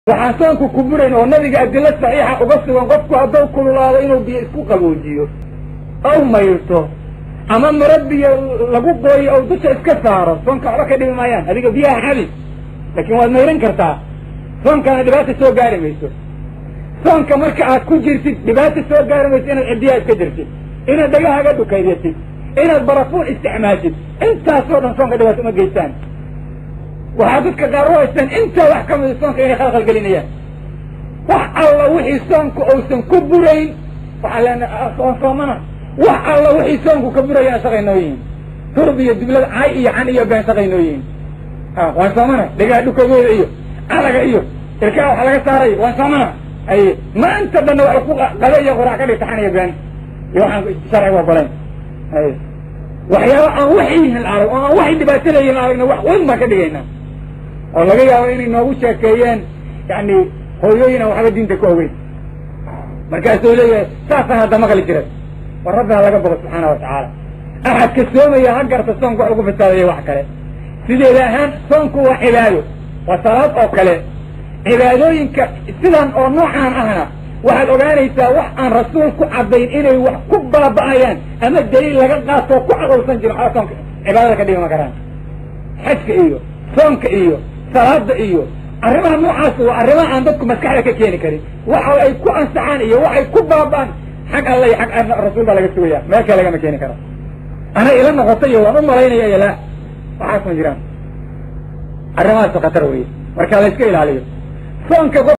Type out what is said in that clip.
waxaan soonku ku burayn oo nabiga adilo saxiixa uga sugan qofku hadduu kululaado inuu biyo isku qaboojiyo ow mayrto ama murabbiya lagu qooyo ou dusha iska saaro soonka waxba ka dhimi maayaan adiga biyaha xabi laakiin waad mayran kartaa soonkana dhibaata soo gaari mayso soonka marka aad ku jirtid dhibaata soo gaari mayso inaad cidiyaha iska jirtid inaad dhagahaga dhukaydatid inaad barafuun isticmaashid intaasoo dhan soonka dhibaato uma geystaan waxaa dadka qaar u haystaan intaa wax ka mida soonka inay khalkhal gelinayaan wax alla wixii soonku uusan ku burayn waxaa leenahay soon soomana wax alla wixii soonku ka burayaan shaqay noo yihiin turb iyo dublada cay iyo can iyo been shaqay noo yihiin waan soomana dhegaha dhukagooda iyo calaga iyo ilkaha waxa laga saaray waan soomana ay maanta dhanna wax ku qada iyo quraac ka dhigta xan iyo been iyo waxaan sharciga ogolayn ay waxyaaba aan waxyihin arag oo aan waxay dhibaataleeyihin aragna wax weyn baan ka dhigaynaa oo laga yaabo inay noogu sheekeeyeen yani hooyooyin aan waxba diinta ku ogeyn markaasuu leeyahay saasaan hadda maqli jiray war rabbi ha laga bogo subxaana wa tacaala axadka soomaya ha garta soonku wax ugu fasaadaya wax kale sideeda ahaan soonku waa cibaado waa salaad oo kale cibaadooyinka sidan oo noocaan ahna waxaad ogaanaysaa wax aan rasuul ku caddayn inay wax ku baaba'ayaan ama daliil laga qaatoo ku cadowsan jirin waxba soonka cibaadada ka dhigama karaan xajka iyo soonka iyo salaada iyo arrimaha noocaas waa arrimaha aan dadku maskaxda ka keeni karin waxa ay ku ansaxaan iyo waxay ku baaba'an xag alla iyo xag rasuul baa laga sugaya meel kale lagama keeni karo ana ila noqota iyo waan u malaynaya iyo laa waxaas ma jiraan arrimahaasu khatar weye marka la iska ilaaliyo soonka